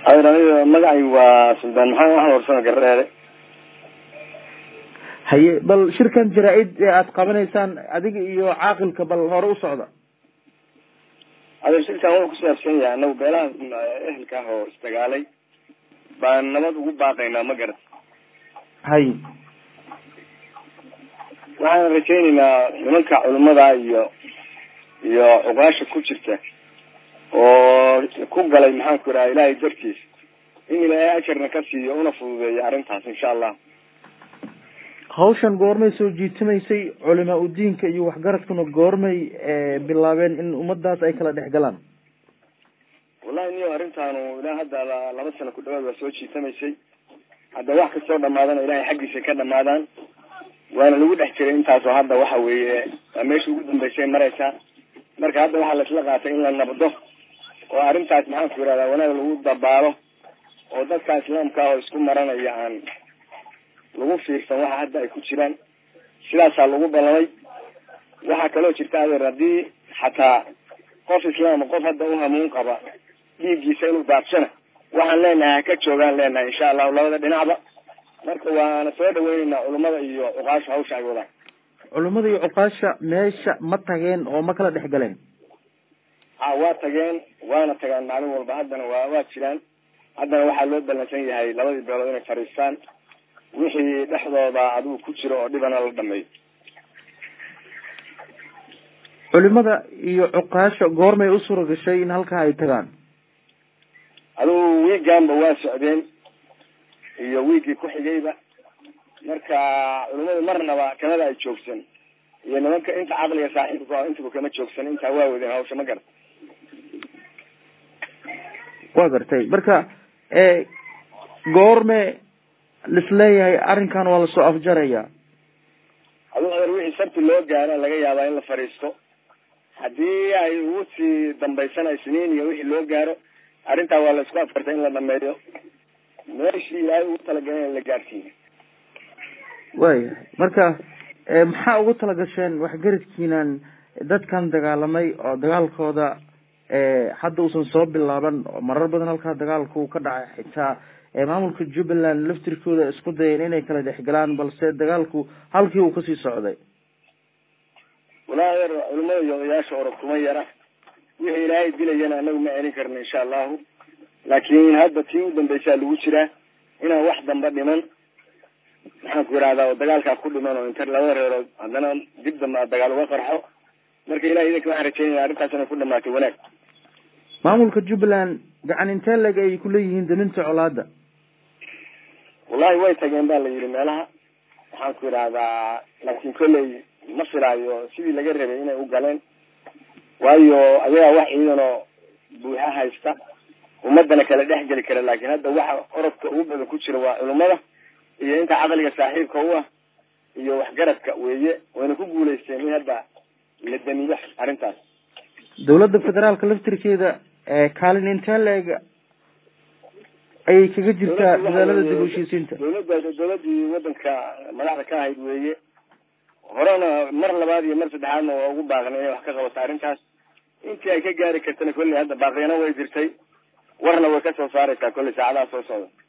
adeer aniga magacay waa suldaan maxamed axmed warsame gareere haye bal shirkan jaraa-id ee aada qabanaysaan adiga iyo caaqilka bal hore u socda adeer shirkan wuxuu ku saabsan yahay anagu beelaha ehelka ah oo isdagaalay baan nabad ugu baaqaynaa ma garat hay waxaan rajaynaynaa nimanka culimada iyo iyo cuqaasha ku jirta oo ku galay maxaanku idhaha ilaahay dartiis in ilaahay ajarna ka siiyo una fududeeyo arrintaas insha allah hawshan goormay soo jiitimaysay culimaa udiinka iyo waxgaradkuna goormay bilaabeen in ummadaas ay kala dhex galaan wallahi niyo arrintaanu ilaa hadda laba sano ku dhawaad waa soo jiitamaysay hadda wax kastoo dhamaadana ilahay xaggiisa ka dhamaadaan waana lagu dhex jiray intaasoo hadda waxa weeye waa meesha ugu dambeysay maraysaa marka hadda waxaa laisla qaatay in la nabdo oo arrintaas maxaanku yihahdaa wanaag lagu dabaalo oo dadka islaamka ah oo isku maranaya aan lagu fiirsan waxa hadda ay ku jiraan sidaasaa lagu ballamay waxaa kaloo jirta adeer haddii xataa qof islaama qof hadda u hamuun qaba dhiiggiisa inuu daadsana waxaan leenahay ha ka joogaan leenahay insha allahu labada dhinacba marka waana soo dhaweyneynaa culimada iyo cuqaasha hawsha ay wadaan culimada iyo cuqaasha meesha ma tageen oo ma kala dhex galeen a waa tageen waana tagaan maalin walba haddana waa waa jiraan haddana waxaa loo ballansan yahay labadii beelood inay fadhiistaan wixii dhexdooda adigu ku jiro oo dhibana la dhameeyo culimada iyo cuqaasha goormay u suura gashay in halkaa ay tagaan adigu wiigaanba waa socdeen iyo wiigii ku xigayba marka culimadu marnaba kamada ay joogsan iyo nimanka inta caqliga saaxiibka ah intaba kama joogsan intaa waa wadeen hawsha ma garata waa gartay marka goorme lisleeyahay arrinkan waa lasoo afjaraya adigu adeer wixii sabti loo gaara laga yaabaa in la fadhiisto haddii ay ugu sii dambaysana isniin iyo wixii loo gaaro arrintaa waa la isku afkartay in la dhameeyo meeshii ilaahay ugu talagalay in la gaadhsiiyo waayahay marka maxaa ugu talagasheen waxgaradkiinan dadkan dagaalamay oo dagaalkooda hadda uusan soo bilaaban oo marar badan halkaa dagaalku ka dhacay xitaa maamulka jubbaland laftirkooda isku dayeen inay kala dhexgalaan balse dagaalku halkii uu kasii socday walahi adeer culimada iyo odayaasha orog kuma yara wixii ilaahay dilayana anagu ma celin karno insha allahu laakiin hadda tii u dambeysaa lagu jiraa inaan wax damba dhiman maxaan ku yidhahdaa oo dagaalkaa ku dhiman oo inta labada reerood haddana dib dambe a dagaal uga qarxo marka ilahay idinka waxaan rajeynaya arrintaas inay ku dhamaatay wanaag maamulka jubbaland gacan intee leg ay kuleeyihiin daminta colaada wallahi way tageen ba la yidhi meelaha waxaan ku yidhahdaa laakiin kolley ma filaayo sidii laga rabay inay u galeen waayo ayagaa wax ciidanoo buuxa haysta ummadana kala dhex geli kara laakiin hadda waxa orodka ugu badan ku jira waa culimada iyo inta caqliga saaxiibka u ah iyo waxgaradka weeye wayna ku guulaysteen in hadda la damiyo arrintaas dawladda federaalka laftirkeeda kaalin intee la-eg ayay kaga jirtaa dadaalada dib u heshiisiinta dawladda dawladdii wadanka madaxda ka ahayd weeye horena mar labaad iyo mar saddexaadna waa ugu baaqnay inay wax ka qabato arrintaas intii ay ka gaari kartana kolley hadda baaqyana way jirtay warna way ka soo saaraysaa kolley saacadaha soo socda